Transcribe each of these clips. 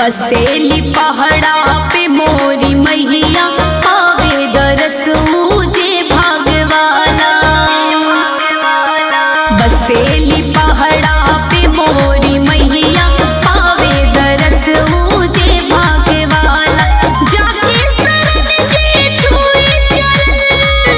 बसेली पहाड़ा पे मोरी मैया पावे दरस मुझे भागवाला बसेली पहाड़ा पे मोरी मैया पावे दरस मुझे भागवाला जाके शरण जे छुए चरण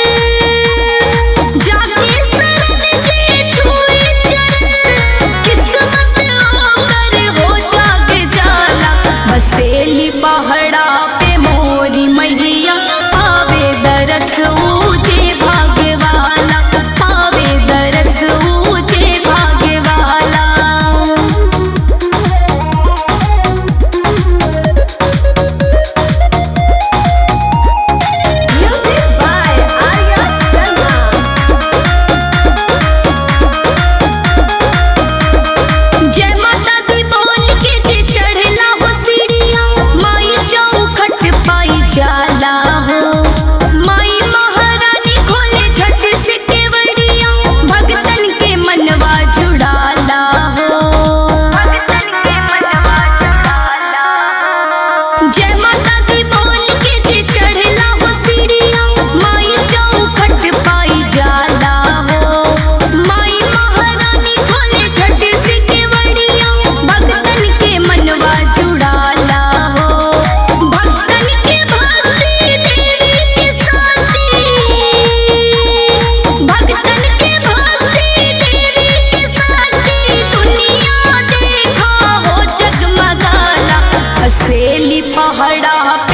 जाके शरण जे छुए चरण किस्मत ओकर हो जाग जाला बसेली पहाड़ा पे मोरी मैया पावे दरस ऊजे भागवाला पावे दरस ऊजे Bhagwala Music by Arya Sharma. जय माता दी बोल के जे चढ़ला हो सीढ़िया माई चौखट पाई जाला हो माई महारानी खोले झट से केवड़िया भगतन के मनवा जुड़ाला हो भगतन के मनवा जुड़ाला जय माता दी बोल के जे चढ़ला हो सीढ़िया माई चौखट पाई जाला हो माई महारानी खोले झट से केवड़िया भगतन के मनवा जुड़ाला हो भगतन के भक्ति देवी के साथी भगतन के भक्ति देवी के साथी दुनिया देखा हो जगमगाला हसेली पहाड़ा